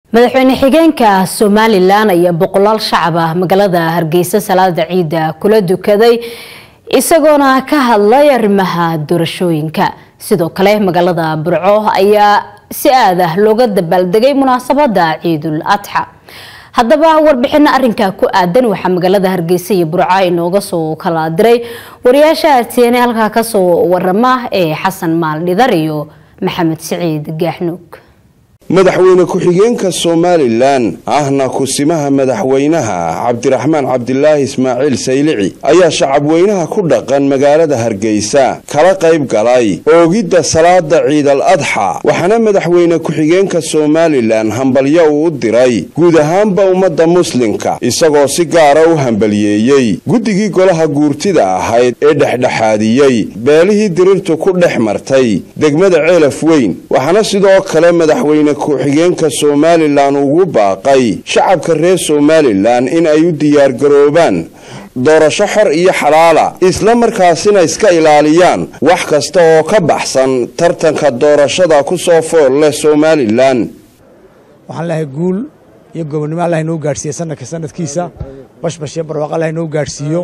madaxweyne xigeenka somalilan ayaa boqolaal shacab ah magaalada hargeysa salaada ciidda kula dukaday isagoona ka hadlay arrimaha doorashooyinka sidoo kale magaalada burco ayaa si aad ah looga dabaaldegay munaasabada ciidul adxa haddaba warbixino arinkaa ku aadan waxaa magaalada hargeysa iyo burco inooga soo kala diray wariyaasha artn halkaa kasoo warama ee xasan maal dhidar iyo maxamed siciid gaaxnuug madaxweyne ku-xigeenka somalilan ahna kusimaha madaxweynaha cabdiraxmaan cabdilaahi ismaaciil saylici ayaa shacabweynaha ku dhaqan magaalada hargeysa kala qayb galay oogidda salaada ciidal adxa waxaana madaxweyne ku-xigeenka somalilan hambalyo uu u diray guud ahaanba ummadda muslimka isagoo si gaara u hambaliyeeyey guddigii golaha guurtida ahayd ee dhexdhexaadiyey beelihii dirirtu ku dhex martay degmada ceelaf weyn waxaana sidoo kale madaxweyne ku-xigeenka somalilan ugu baaqay shacabka reer somalilan in ay u diyaargaroobaan doorasho xor iyo xalaala isla markaasina iska ilaaliyaan wax kasta oo ka baxsan tartanka doorashada ku soo fool leh somalilan waxaan leehay guul iyo gobonnimo allah inoo gaadhsiiye sanadka sanadkiisa bashbash iyo barwaaqo allah inoo gaadhsiiyo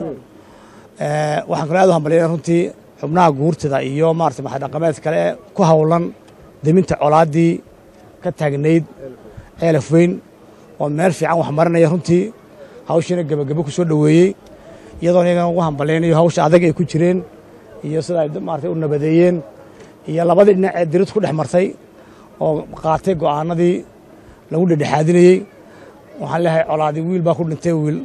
waxaan kaloo aad u hambalya runtii xubnaha guurtada iyo maarata maxadhaqameed kale ee ku howlan deminta colaaddii ka taagnayd ceelaf weyn oo meel fiican wax marinaya runtii hawshiina gebagabo ku soo dhoweeyey iyadoona iyagana ugu hambalaynayo hawsha adag ay ku jireen iyo sida ay maarata u nabadeeyeen iyo labadii dhinac ee dirid ku dhex martay oo qaatay go'aanadii lagu dhedhexaadinayey waxaan leehay colaadii wiil baa ku dhintay wiil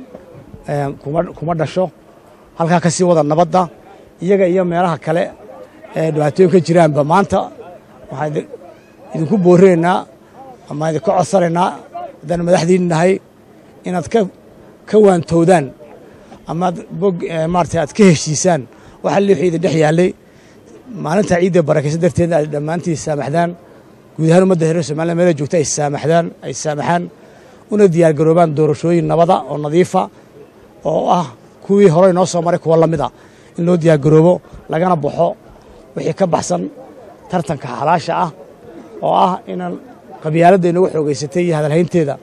kuma dhasho halkaa ka sii wada nabadda iyaga iyo meelaha kale ee dhibaatooyin ka jiraanba maanta waxaan idinku boorinaynaa ama idinka codsanaynaa haddaan madaxdiin nahay inaad ka waantowdaan amaad bog maarata aad ka heshiisaan waxa liixii idin dhex yaallay maalintaa ciidda barakaysa darteedna aad dhammaantii saamaxdaan guud ahaan ummadda reer somaliya meela joogta ay saamaxdaan ay saamaxaan una diyaargaroobaan doorashooyin nabada oo nadiifa oo ah kuwii horey noo soo maray kuwa la mid a in loo diyaargaroobo lagana baxo wixii ka baxsan tartanka xalaasha ah oo ah inaan qabyaaladda inagu xoogaysatay iyo hadalhaynteeda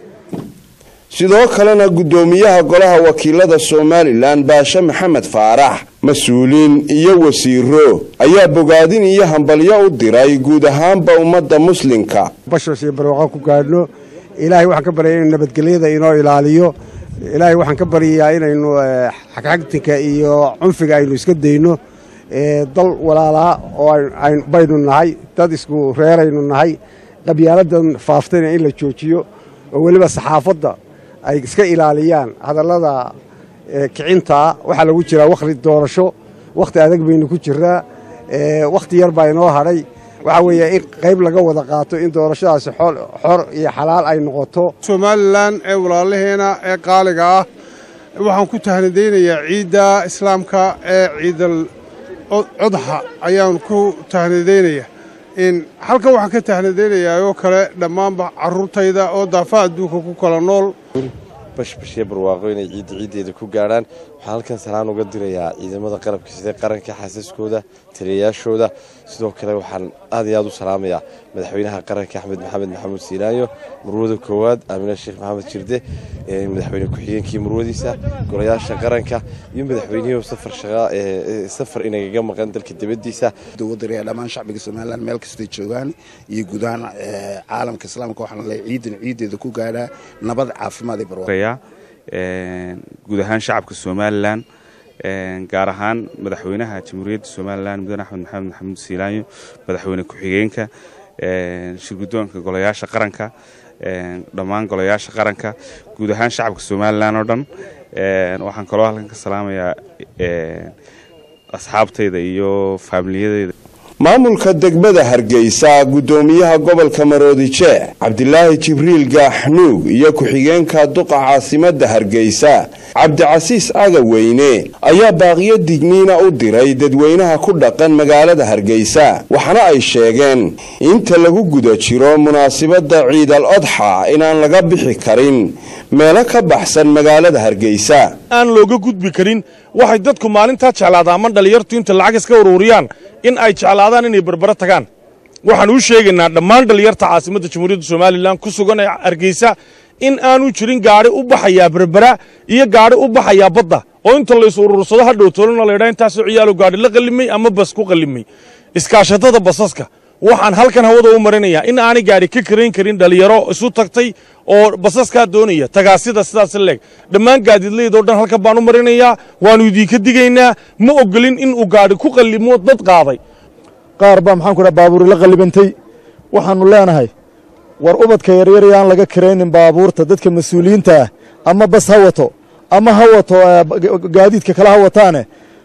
sidoo kalena guddoomiyaha golaha wakiilada somalilan baashe maxamed faarax mas-uuliin iyo wasiiro ayaa bogaadin iyo hambalyo u diray guud ahaanba ummadda muslimka bashbash iyo barwaaqo ku gaadhno ilaahay waxaan ka baryaya inu nabadgelyada inoo ilaaliyo ilaahay waxaan ka baryayaa inaynu xagxagtinka iyo cunfiga aynu iska dayno dal walaalaa oo baynu nahay dad isku reeraynu nahay qabyaaladan faaftayna in la joojiyo oo weliba saxaafadda ay iska ilaaliyaan hadallada kicintaa waxaa lagu jiraa wakhti doorasho wakhti adag baynu ku jiraa wakhti yar baa inoo hadhay waxaa weeye in qayb laga wada qaato in doorashadaasi xor iyo xalaal ay noqoto somalilan ee walaalaheena ee qaaliga ah waxaan ku tahnadaynayaa ciidda islaamka ee ciidal codxa ayaan ku tahnadaynaya halkan waxaan ka tahnadaynayaa oo kale dhammaanba carruurtayda oo daafaha adduunka ku kala nool bashbashee barwaaqo inay ciidda ciiddeeda ku gaadhaan waxaan halkan salaan uga dirayaa ciidamada qalabka sida qaranka xaasaskooda taliyayaashooda sidoo kale waxaan aad iyo aad u salaamayaa madaxweynaha qaranka axmed maxamed maxamuud siilaayo murwada koowaad aamina sheekh maxamed jirde madaxweyne ku-xigeenkii murwadiisa golayaasha qaranka iyo madaxweynihii safar inagaga maqan dalka dibadiisa dowladda dhammaan shacbiga somalilan meel kastay joogaan iyo guud ahaan caalamka islaamka waxaan leeyahay ciidan ciiddeeda ku gaadhaa nabad caafimaad iyo barwaaqo guud ahaan shacabka somalilan gaar ahaan madaxweynaha jamhuuriyadda somalilan mudane axmed maxamed maxamuud siilaanyo madaxweyne ku-xigeenka shirgudoonka golayaasha qaranka dhammaan golayaasha qaranka guud ahaan shacabka somalilan oo dhan waxaan kaloo halkan ka salaamayaa asxaabtayda iyo faamiliyadeyda maamulka degmada hargeysa guddoomiyaha gobolka maroodijeex cabdilaahi jibriil gaaxnuug iyo ku-xigeenka duqa caasimadda hargeysa cabdicasiis agaweyne ayaa baaqiyo digniina u diray dadweynaha ku dhaqan magaalada hargeysa waxaana ay sheegeen inta lagu guda jiro munaasibadda ciidal odxa inaan laga bixi karin meelo ka baxsan magaalada hargeysa aan looga gudbi karin waxay dadku maalintaa jeclaadaan ama dhallinyartu inta lacag iska uruuriyaan in ay jeclaadaan inay berbero tagaan waxaan u sheegaynaa dhammaan dhalinyarta caasimadda jamhuuriyadda somalilan ku sugan ee hargeysa in aanu jirin gaadhi u baxayaa berbera iyo gaadhi u baxayaa badda oo inta lays urursado hadhow tolona laydhaa intaasoo ciyaalo gaadhi la qallimay ama bas ku qallimay iskaashatada basaska waxaan halkan hawada u marinayaa in aanay gaadhi ka karayn karin dhalinyaro isu tagtay oo basaskaa doonaya tagaasida sidaas leeg dhammaan gaadiidlaydoo dhan halkan baan u marinayaa waannu idiinka digaynaa ma ogolin inuu gaadhi ku qallimo dad qaaday qaar baa maxaan ku dhaha baabuuri la qallibantay waxaannu leenahay war ubadka yaryar yaan laga karaynin baabuurta dadka mas-uuliyiinta ah ama bas ha wato ama ha wato gaadiidka kale ha wataane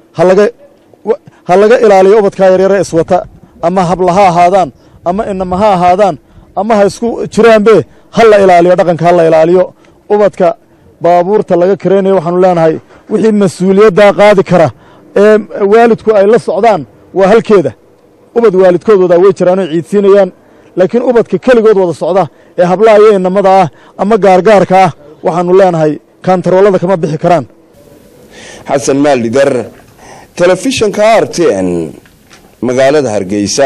ha laga ilaaliyo ubadkaa yaryare iswata ama habla ha ahaadaan ama inama ha ahaadaan ama ha isku jiraanbe ha la ilaaliyo dhaqanka ha la ilaaliyo ubadka baabuurta laga karaynayo waxaanu leenahay wixii mas-uuliyaddaa qaadi kara ee waalidku ay la socdaan waa halkeeda ubad waalidkoodooda way jiraanoo ciidsiinayaan laakiin ubadka keligood wada socda ee hablaha iyo inamada ah ama gaargaarka ah waxaannu leenahay kaantaroolada kama bixi karaan xasan maaldhidar telefishanka r t n magaalada hargeysa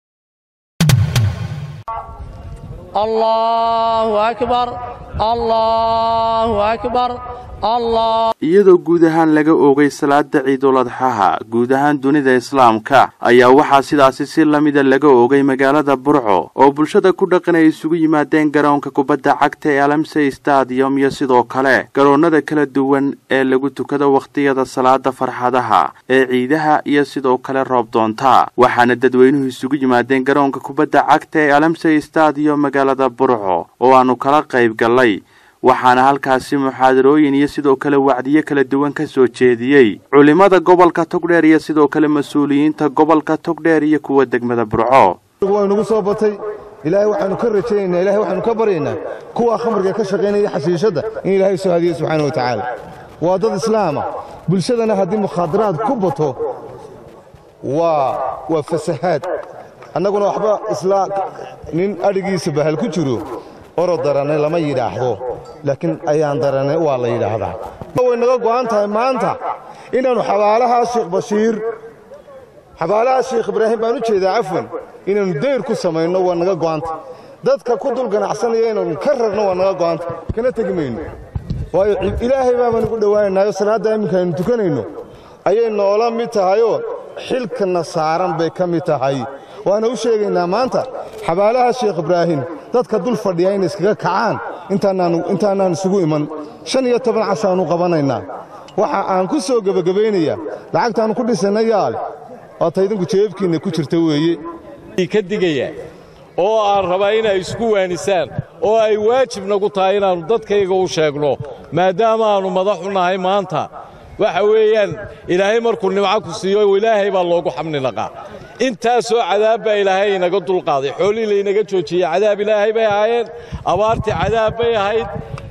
iyadoo guud ahaan laga oogay salaada ciidul adxaha guud ahaan dunida islaamka ayaa waxaa sidaasi si lamida laga oogay magaalada burco oo bulshada ku dhaqan ay isugu yimaadeen garoonka kubadda cagta ee alamsey stadium iyo sidoo kale garoonnada kala duwan ee lagu tukado wakhtiyada salaada farxadaha ee ciidaha iyo sidoo kale roob doonta waxaana dadweynuhu isugu yimaadeen garoonka kubadda cagta ee alamsey stadium magaalada burco oo aanu kala qayb gallay waxaana halkaasi muxaadarooyin iyo sidoo kale wacdiyo kala duwan ka soo jeediyey culimmada gobolka togdheer iyo sidoo kale mas-uuliyiinta gobolka togdheer iyo kuwa degmada burco waynugu soo batay ilaahay waxaanu ka rajaynaynaa ilahay waxaanu ka baryaynaa kuwa khamriga ka shaqaynaya xashiishadda in ilaahay soo hadiyo subxaana wa tacaala waa dad islaama bulshadana haddii mukhaadaraad ku bato waa waa fasahaad annaguna waxba islaa nin adhigiisa bahal ku jiro orod darane lama yidhaahdo laakiin ayaan darane waa la yidhaahdaa way naga go'an tahay maanta inaannu xabaalahaa sheekh bashiir xabaalaha sheekh ibraahim baan u jeedaa cafwan inaannu dayr ku samayno waa naga go'anta dadka ku dul ganacsanaya inaannu ka rarno waa naga go'anta kana tegi mayno waayo ilaahay baabaan ugu dhowaanaynaayoo salaadda imminka aynu tukanayno ayay noola mid tahayoo xilkana saaran bay ka mid tahay waana u sheegaynaa maanta xabaalaha sheekh ibraahim dadka dul fadhiya inay iskaga kacaan intaanaan isugu iman shan iyo toban cashaannu qabanaynaa waxa aan ku soo gebagabaynayaa lacagtaannu ku dhisayna yaale waata idinku jeebkiinna ku jirta weeye ka digaya oo aan rabaa inay isku waanisaan oo ay waajib nagu tahay inaannu dadkayga u sheegno maadaama aannu madaxu nahay maanta waxa weeyaan ilaahay markuu nimco ku siiyo ilaahay baa loogu xamni naqaa intaasoo cadaab baa ilaahay inaga dulqaaday xoolihii laynaga joojiyey cadaab ilaahay bay ahaayeen abaartii cadaab bay ahayd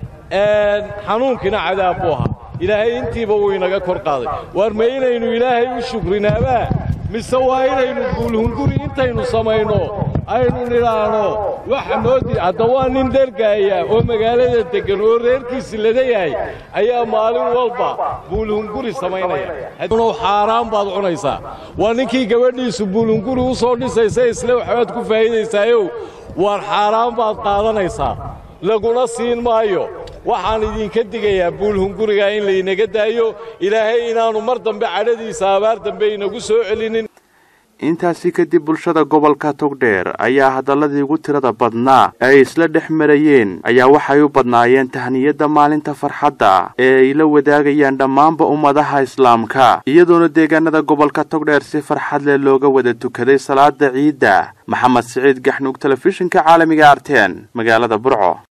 xanuunkiina cadaab buu ahaa ilaahay intiiba wuu inaga kor qaaday waar ma inaynu ilaahay u shukrinaabaa mise waa inaynu guulhunguri intaynu samayno aynu nidhaahno waxa noo di hadda waa nin dhergaaya oo magaalada deggan oo reerkiisi lada yahay ayaa maalin walba buulhunguri samaynaya xaaraan baad cunaysaa waa ninkii gabadhiisu buulhunguri u soo dhisaysa isle waxbaad ku faa'iidaysaayow waar xaaraan baad qaadanaysaa laguna siin maayo waxaan idinka digayaa buulhunguriga in laynaga daayo ilaahay inaannu mar dambe cadhadiisa abaar dambe inagu soo celinin intaasi kadib bulshada gobolka togdheer ayaa hadalladii ugu tirada badnaa ee ay isla dhex marayeen ayaa waxay u badnaayeen tahniyadda maalinta farxadda ee ay la wadaagayaan dhammaanba ummadaha islaamka iyadoona deegaanada gobolka togdheer si farxad leh looga wada tukaday salaada ciidda maxamed siciid gaxnuug telefishinka caalamiga arteen magaalada burco